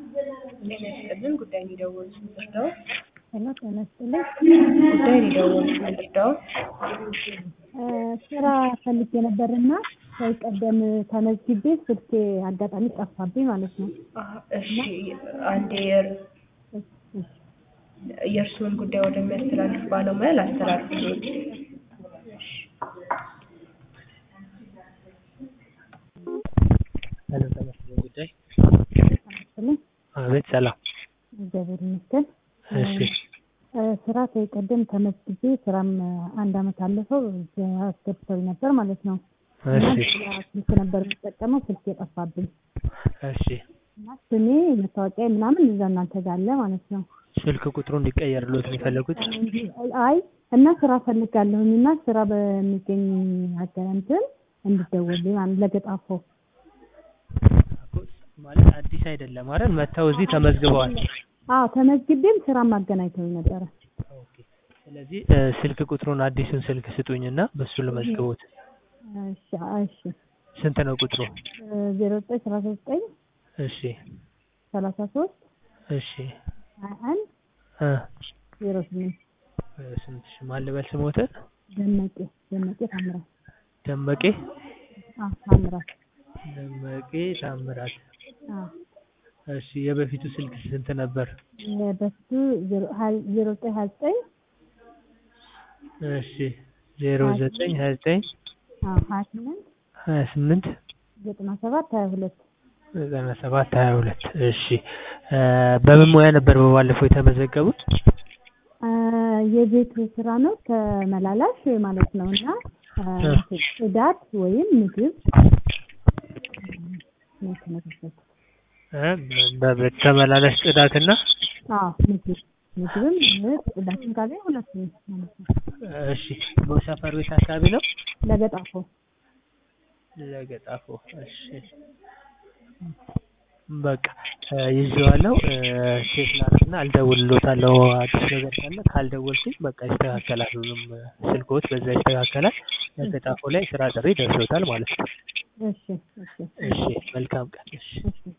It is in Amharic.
ጤና ይስጥልን ጉዳይ ነው የደወሉት ምንድነው? ሄሎ ጤና ይስጥልኝ። ጉዳይ ነው የደወሉት ምንድነው? ስራ ፈልጌ ነበርና ከዚህ ቀደም ተመዝግቤ ስልኬ አጋጣሚ ጠፋብኝ ማለት ነው። አሀ፣ እሺ አንዴ የር- የእርስዎን ጉዳይ ወደሚያስተላልፍ ባለሙያ ላስተላልፍልዎት። ሄሎ ጤና ይስጥልኝ ጉዳይ ስልኝ አቤት ሰላም እግዚአብሔር ይመስገን። እሺ እ፣ ስራ ከዚህ ቀደም ተመዝግቤ ስራም አንድ አመት አለፈው እዚያ አስገብተውኝ ነበር ማለት ነው። እና እሺ ሌላ ስልክ ነበር የምጠቀመው ስልክ የጠፋብኝ እሺ እና ስሜ መታወቂያ ምናምን እዛ እናንተ ጋር አለ ማለት ነው። ስልክ ቁጥሩ እንዲቀየርልዎት ነው የፈለጉት? አይ እና ስራ ፈልጋለሁኝ እና ስራ በሚገኝ አገረንትን እንድደወልልኝ ማለት ለገጣፎ ማለት አዲስ አይደለም አይደል? መጥተው እዚህ ተመዝግበዋል። አዎ ተመዝግቤም ስራም አገናኝተውኝ ነበረ። ኦኬ። ስለዚህ እ፣ ስልክ ቁጥሩን አዲሱን ስልክ ስጡኝና በሱ ልመዝግቦት። እሺ እሺ ስንት ነው ቁጥሩ? ዜሮ ዘጠኝ ሰላሳ ዘጠኝ እሺ ሰላሳ ሶስት እሺ ሀያ አንድ እ፣ ዜሮ ስምንት እ፣ ስንት ሺህ ማን ልበል ስሞት? ደመቄ ደመቄ ታምራት ደመቄ አዎ ታምራት ደመቄ ታምራት። አዎ እሺ የበፊቱ ስልክ ስንት ነበር? በፊቱ ዜሮ ሀያ- ዜሮ ዘጠኝ ሀያ ዘጠኝ እሺ ዜሮ ዘጠኝ ሀያ ዘጠኝ አዎ ሀያ ስምንት ሀያ ስምንት ዘጠና ሰባት ሀያ ሁለት ዘጠና ሰባት ሀያ ሁለት እሺ እ፣ በምን ሙያ ነበር በባለፈው የተመዘገቡት? አ፣ የቤት ስራ ነው ተመላላሽ ማለት ነው እና አ፣ ጽዳት ወይም ምግብ ነው የተመዘገብኩት። እ፣ በቤት ተመላላሽ ጽዳትና አዎ ምግብ ምግብም ጽዳትም ካገኝ ሁለቱም ማለት ነው። እሺ በሰፈር ቤት አካባቢ ነው ለገጣፎ ለገጣፎ እሺ በቃ እ፣ ይዤዋለሁ እ፣ ቼክ ላድርግና አልደውልልዎታለሁ አዲስ ነገር ካለ ካልደወልኩኝ በቃ ይስተካከላል ሁሉም እ፣ ስልክዎት በዛ ይስተካከላል ለገጣፎ ላይ ስራ ጥሪ ደርሶታል ማለት ነው እሺ እሺ እሺ መልካም ቀን እሺ እሺ